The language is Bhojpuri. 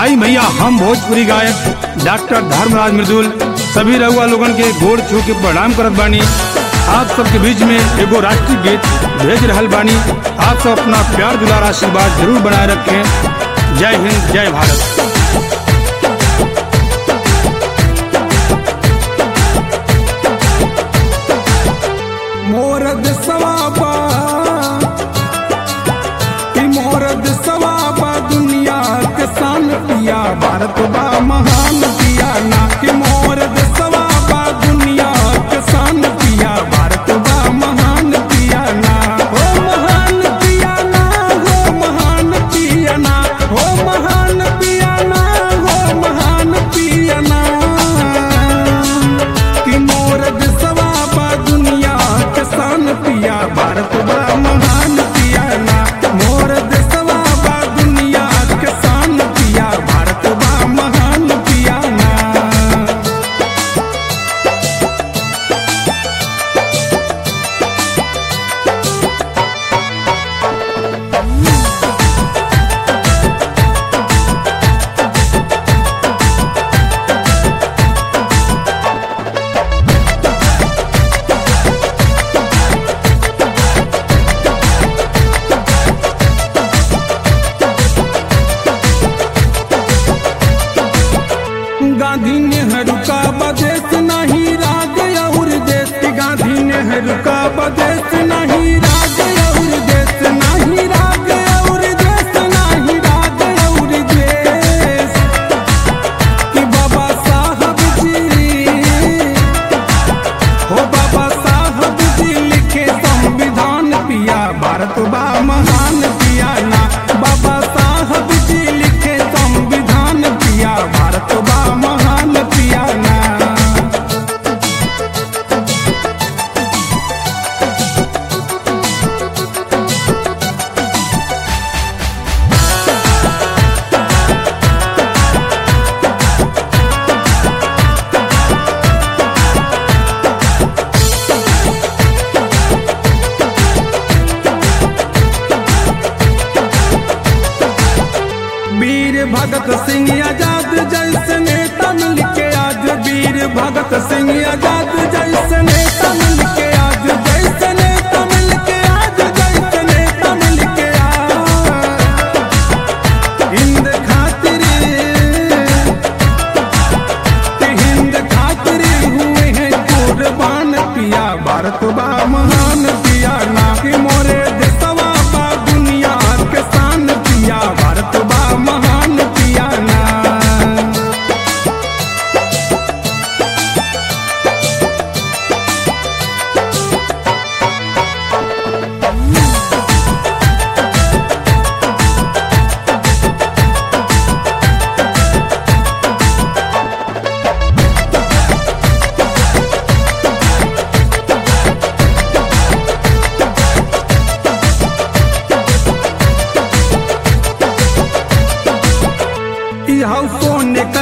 आई भैया हम भोजपुरी गायक डॉक्टर धर्मराज मृदुल सभी रउआ लोगन के गोड़ छू के प्रणाम करत बानी आप सबके बीच में एगो राष्ट्रीय गीत भेज रहल बानी आप सब अपना प्यार दुलार आशीर्वाद जरूर बनाए रखें जय हिंद जय भारत मोर दिसवाबा कि मोर दिसवाबा दुनिया के सान पिया भारत बा महान पिया ना कि मोर दिसवाबा दुनिया के सान पिया भारत बा महान पिया ना हो महान पिया ना हो महान पिया ना हो महान पिया ना हो महान पिया ना कि मोर दिसवा बा दुनिया के सान पिया भारत बा महान पिया ना मोर दिसवा बा दुनिया के सान पिया भारत बा महान पिया ना गांधी नेहरू का बदेश नहीं राज और देश गांधी नेहरू का बदेश नहीं राज और देश नहीं राज और देश नहीं राज और देश कि बाबा साहब जी हो बाबा साहब जी लिखे संविधान पिया भारत बा महान पिया ना बाबा साहब जी लिखे संविधान पिया भारत बा महान पिया ना वीर भगत सिंह आजाद जैसे नेता मिल के आज वीर भगत सिंह आजाद जैसे नेता मिल के आज जैसे नेता मिल के आज जैसे नेता मिल के आज हिंद खातिर हिंद खातिर हुए हैं कुर्बान पिया भारत बा महान पिया ना कि मोरे देशवा बा दुनिया के शान पिया भारत बा महान पिया ना इहौ सोने